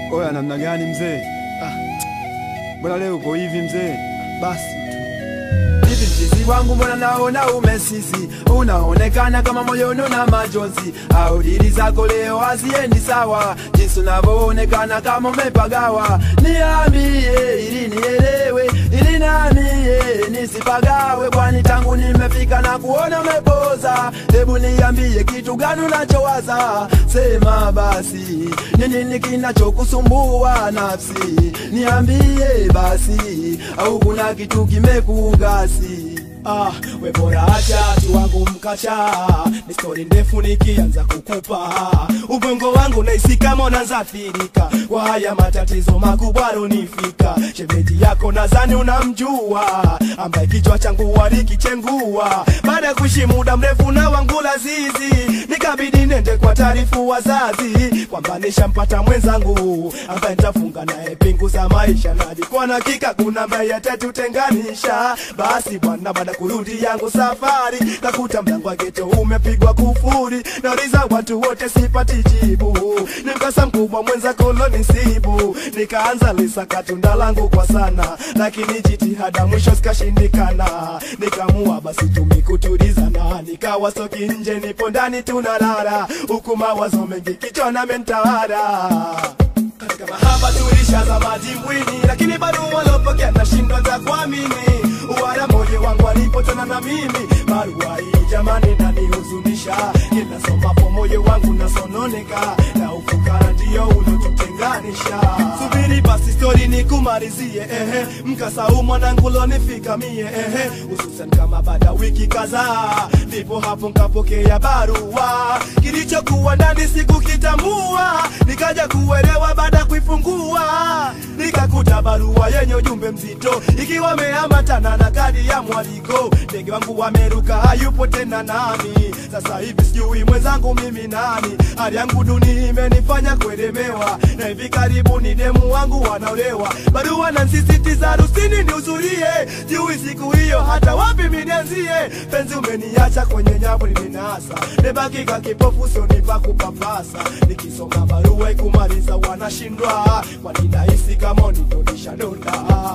Oya, namna gani mzee? Ah, mbona leo uko hivi mzee? Basi tu hivi mchizi wangu, mbona naona umesisi, unaonekana kama moyoni na majonzi, au dili zako leo haziendi sawa, jinsi unavyoonekana kama umepagawa. Niambie ili nielewe, ili nanie nisipagawe, kwani tangu nimefika na kuona umepoza. Hebu niambie kitu gani unachowaza, sema basi, ni nini kinachokusumbua nafsi? Niambie basi, au kuna kitu kimekugasi? Ah, we bora acha tu wangu mkacha, ni stori ndefu nikianza kukupa ubongo wangu naisi kama unazafirika kwa haya matatizo makubwa runifika. Shemeji yako nadhani unamjua, ambaye kichwa changu walikichengua baada ya kuishi muda mrefu na wangu lazizi, nikabidi nende kwa taarifu wazazi kwamba nishampata mwenzangu ambaye nitafunga naye pingu za maisha, na alikuwa na hakika kuna ambaye atatutenganisha. Basi bwana, baada kurudi yangu safari, kakuta mlango wa geto umepigwa kufuri, nauliza watu wote sipati jibu, ni mkasa mkubwa mwenza kolonisibu, nikaanza lisaka tunda langu kwa sana, lakini jitihada mwisho zikashindikana, nikamua basi tumikutulizana, nikawa soki nje, nipo ndani tunalala, huku mawazo mengi kichwani mentawala katika mahaba tulishazama dimbwini, lakini bado walopokea nashindwa za kuamini. Wala moyo wangu alipotana na mimi, barua hii jamani nanihuzunisha. Kila somapo moyo wangu nasononeka, na ufukara ndio ulotutenganisha. Subiri basi stori nikumalizie, ehe, mkasa huu mwanangu lonifika mie, ehe, hususan kama baada ya wiki kadhaa, ndipo hapo nkapokea barua, kilichokuwa ndani sikukitambua, nikaja kuelewa baada ya kuifungua, nikakuta barua yenye ujumbe mzito, ikiwa ameambatana na kadi ya mwaliko. Ndege wangu wameruka, hayupo tena nami, sasa hivi sijui mwenzangu mimi nani. Hali yangu duni imenifanya kuelemewa, na hivi karibuni demu wangu wanaolewa. Barua na nsisitiza harusini nihudhurie, sijui siku hiyo hata wapi minianzie. Penzi umeniacha kwenye nyavu nilinasa, nebaki ka kipofu sionipa kupapasa. Nikisoma barua ikumaliza wanashindwa, kwani nahisi kama unitonisha donda.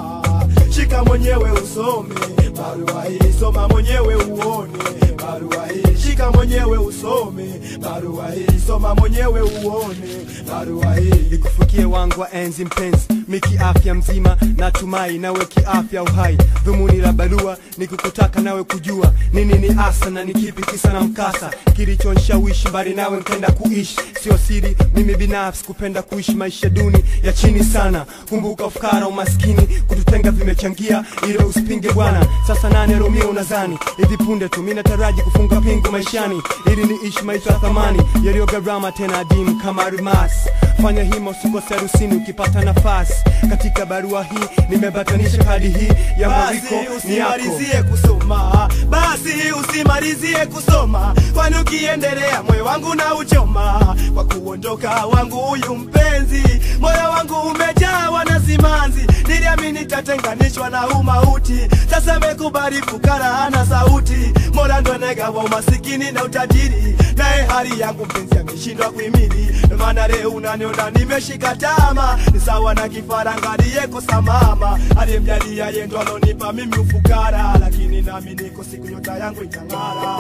Shika mwenyewe usome barua hii, soma mwenyewe uone barua hii. Shika mwenyewe usome barua hii, soma mwenyewe uone barua hii. Nikufikie wangu wa enzi mpenzi, miki afya mzima, natumai nawe kiafya uhai. Dhumuni la barua ni kukutaka nawe kujua nini ni asa na ni kipi kisa na mkasa kilichonishawishi mbali nawe nkenda kuishi. Sio siri, mimi binafsi kupenda kuishi maisha duni ya chini sana. Kumbuka ufukara, umaskini kututenga vimechangia, ile usipinge bwana. Sasa nane Romeo unazani hivi punde tu, mimi nataraji kufunga pingu maishani ili niishi maisha ya thamani yaliyo gharama tena adimu kama almasi. Fanya hima usikose harusini ukipata nafasi. Katika barua hii nimebatanisha kadi hii ya Basi mwaliko ni yako. usimalizie kusoma, basi usimalizie kusoma, kwani ukiendelea moyo wangu na uchoma kwa kuondoka wangu huyu mpenzi. Moyo wangu umejawa na simanzi, niliamini tatenganishwa na umauti. Sasa mekubali fukara hana sauti, Mola ndo anegawa umasikini na utajiri, naye hali yangu mpenzi ameshindwa kuhimili. Ndo maana leo unaniona nimeshika tama, ni sawa na kifaranga aliyekosa mama, aliyemjalia yeye ndo alonipa mimi ufukara, lakini nami niko siku nyota yangu itang'ara.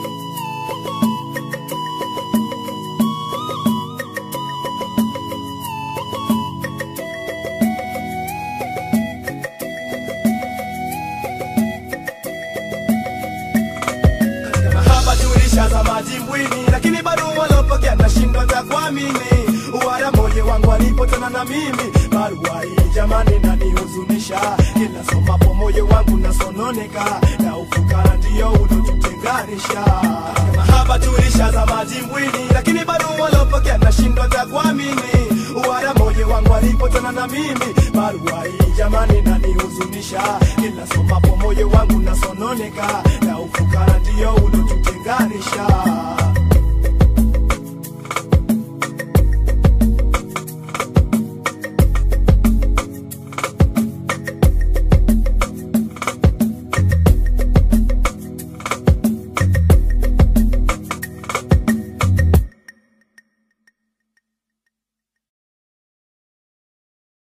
katika mahaba tulishazama dimbwini, lakini bado walopokea nashindwa za kuamini. Wala moyo wangu alipotana na mimi, barua hii jamani nanihuzunisha. Kila somapo moyo wangu nasononeka, na ufukara ndio ulotutenganisha. Katika mahaba tulishazama dimbwini, lakini bado walopokea nashindwa za kuamini. Wala moyo wangu alipotana na mimi, barua hii jamani nanihuzunisha. Kila somapo moyo wangu nasononeka, na ufukara ndio ulotutenganisha.